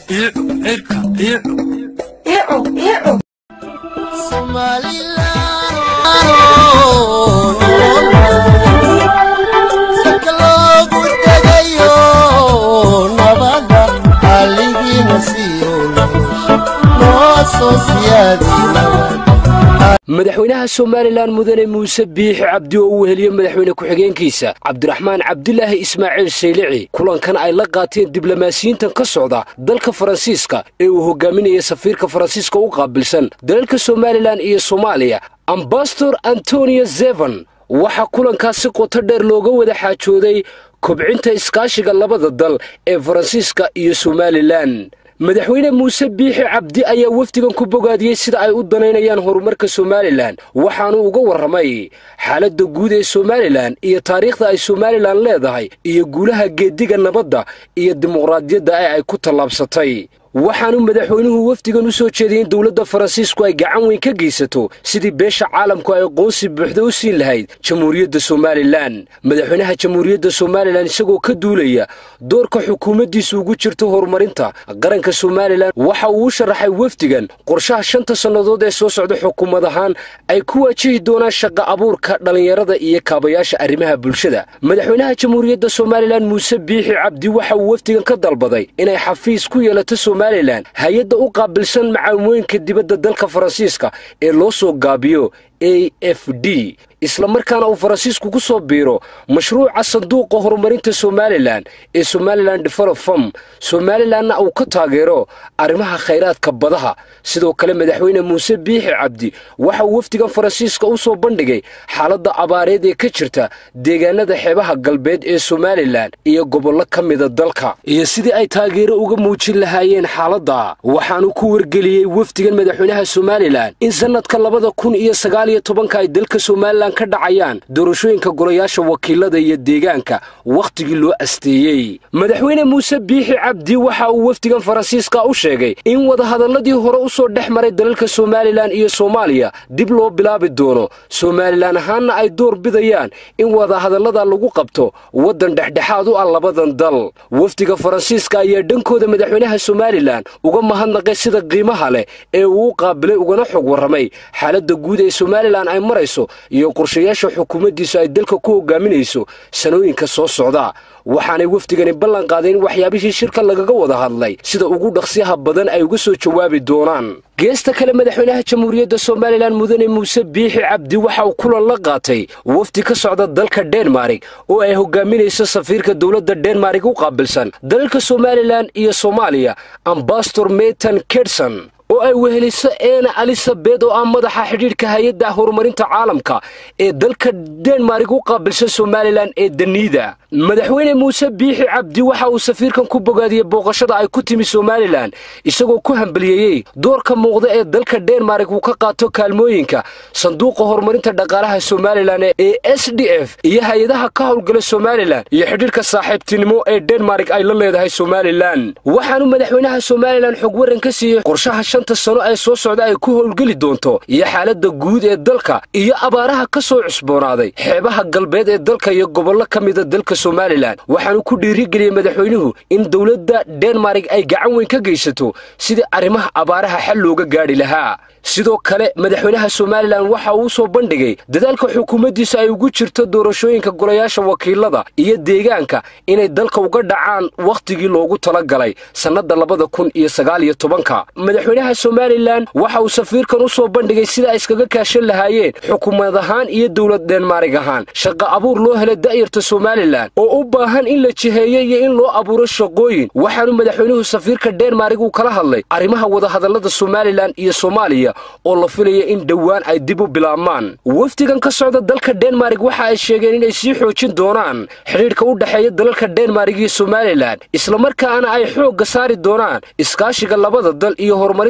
madaxweynaha somalilan mudane muuse biixi cabdi oo uu heliye madaxweyne ku-xigeenkiisa cabdiraxmaan cabdilaahi ismaaciil saylici kulankan ay la qaateen diblomaasiyiintan ka socda dalka faransiiska ee uu hogaaminaya safiirka faransiiska u qaabilsan dalalka somalilan iyo soomaaliya ambasador antonio zevan waxaa kulankaas si qoto dheer looga wada xaajooday kobcinta iskaashiga labada dal ee faransiiska iyo somalilan madaxweyne muuse biixi cabdi ayaa wafdigan ku bogaadiyey sida ay u danaynayaan horumarka somalilan waxaanu uga warramay xaaladda guud ee somalilan iyo taariikhda ay somalilan leedahay iyo guulaha geediga nabadda iyo dimuqraadiyadda ee ay ku tallaabsatay waxaanu madaxweynuhu wafdigan u soo jeediyey in dowladda faransiisku ay gacan weyn ka geysato sidii beesha caalamku ay aqoonsi buuxda u siin lahayd jamhuuriyadda somalilan madaxweynaha jamhuuriyadda somalilan isagoo ka duulaya doorka xukuumaddiisu ugu jirto horumarinta qaranka somalilan waxa uu u sharaxay wafdigan qorshaha shanta sannadood ee soo socda xukuumad ahaan ay ku waajihi doonaan shaqa abuurka dhallinyarada iyo kaabayaasha arrimaha bulshada madaxweynaha jamhuuriyadda somalilan muuse biixi cabdi waxa uu wafdigan ka dalbaday inay xafiis ku yeelato hay-adda u qaabilsan macaamooyinka dibadda dalka faransiiska ee loo soo gaabiyo a f d islamarkaana uu faransiisku ku soo biiro mashruuca sanduuqa horumarinta somalilan ee somalilan developfom somalilanna uu ka taageero arrimaha khayraadka badaha sidoo kale madaxweyne muuse biixi cabdi waxa uu wafdigan faransiiska u soo bandhigay xaaladda abaareed ee ka jirta deegaanada xeebaha galbeed ee somalilan iyo gobollo ka mida dalka iyo sidii ay taageero uga muujin lahaayeen xaaladda waxaanu ku wargeliyey wafdigan madaxweynaha somalilan in sannadka labada kun iyo sagaaliyo tobanka ay dalka somalilan ka dhacayaan doorashooyinka golayaasha wakiilada iyo deegaanka wakhtigii loo asteeyey madaxweyne muuse biixi cabdi waxa uu wafdigan faransiiska u sheegay in wadahadalladii hore u soo dhex maray dalalka somalilan iyo soomaaliya dib loo bilaabi doono somalilan ahaanna ay door bidayaan in wadahadallada lagu qabto waddan dhexdhexaad u ah labadan dal wafdiga faransiiska ayaa dhankooda madaxweynaha somalilan uga mahadnaqay sida qiimaha leh ee uu u qaabilay ugana xog warramay xaaladda guud ee somalilan ay marayso iyo qorshayaasha xukuumaddiisu ay dalka ku hogaaminayso sanooyinka soo socda waxaanay wafdigani ballan qaaday in waxyaabihii shirka lagaga wada hadlay sida ugu dhaqsiyaha badan ay uga soo jawaabi doonaan geesta kale madaxweynaha jamhuuriyadda somalilan mudane muuse biixi cabdi waxa uu kulan la qaatay wafdi ka socda dalka denmarig oo ay hogaaminayso safiirka dowladda denmarig u qaabilsan dalalka somalilan iyo soomaaliya ambasador metan kedson oo ay weheliso eena alisabet oo ah madaxa xidhiidhka hay-adda horumarinta caalamka ee dalka denmarig u qaabilsan somalilan ee daniida madaxweyne muuse biixi cabdi waxa uu safiirkan ku bogaadiyey booqashada ay ku timi somalilan isagoo ku hambaliyeeyey doorka muuqda ee dalka denmarig uu ka qaato kaalmooyinka sanduuqa horumarinta dhaqaalaha somalilan ee s d f iyo hay-adaha ka howlgala somalilan iyo xidhiidhka saaxiibtinimo ee denmarig ay la leedahay somalilan waxaanu madaxweynaha somalilan xog waran ka siiyey qorshaha shanta sano ee soo socda ay ku howlgeli doonto iyo xaaladda guud ee dalka iyo abaaraha ka soo cusboonaaday xeebaha galbeed ee dalka iyo gobollo ka mida dalka somalilan waxaanu ku dhiirigeliyey madaxweynuhu in dowladda denmarig ay gacan weyn ka geysato sidii arrimaha abaaraha xal looga gaadhi lahaa sidoo kale madaxweynaha somalilan waxa uu soo bandhigay dadaalka xukuumaddiisa ay ugu jirto doorashooyinka golayaasha wakiilada iyo deegaanka inay dalka uga dhacaan wakhtigii loogu talagalay sannadda labada kun iyo sagaaliyo tobanka madaxweynaha somalilan waxa uu safiirkan u soo bandhigay sida ay iskaga kaashan lahaayeen xukuumad ahaan iyo dowlad denmarig ahaan shaqa abuur loo hela da'yarta somalilan oo u baahan in la jiheeyo iyo in loo abuuro shaqooyin waxaanu madaxweynuhu safiirka denmarig uu kala hadlay arrimaha wadahadallada somalilan iyo soomaaliya oo la filaya in dhowaan ay dib u bilaabmaan wafdigan ka socda dalka denmarig waxa ay sheegeen inay sii xoojin doonaan xidhiidhka u dhexeeya dalalka denmarig iyo somalilan islamarkaana ay xoogga saari doonaan iskaashiga labada dal iyo horumarinta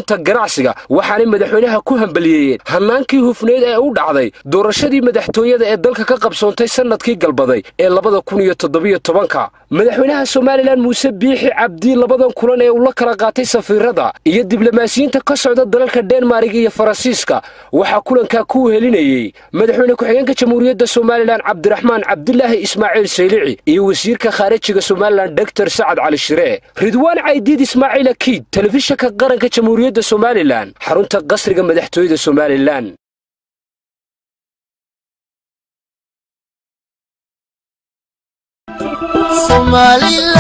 rugta ganacsiga waxaanay madaxweynaha ku hambaliyeeyeen hannaankii hufneed ee u dhacday doorashadii madaxtooyada ee dalka ka qabsoontay sannadkii galbaday ee labada kun iyo toddobiyo tobanka madaxweynaha somalilan muuse biixi cabdi labadan kulan ee uu la kala qaatay safiirada iyo diblomaasiyiinta ka socda dalalka dhenmark iyo faransiiska waxaa kulankaa ku wehelinayey madaxweyne ku-xigeenka jamhuuriyadda somalilan cabdiraxmaan cabdilaahi ismaaciil saylici iyo wasiirka khaarijiga somalilan doktor sacad cali shire ridwaan caydiid ismaaciil akiid telefishinka qaranka jamhuuriyadda somalilan xarunta qasriga madaxtooyada somalilan Somaliland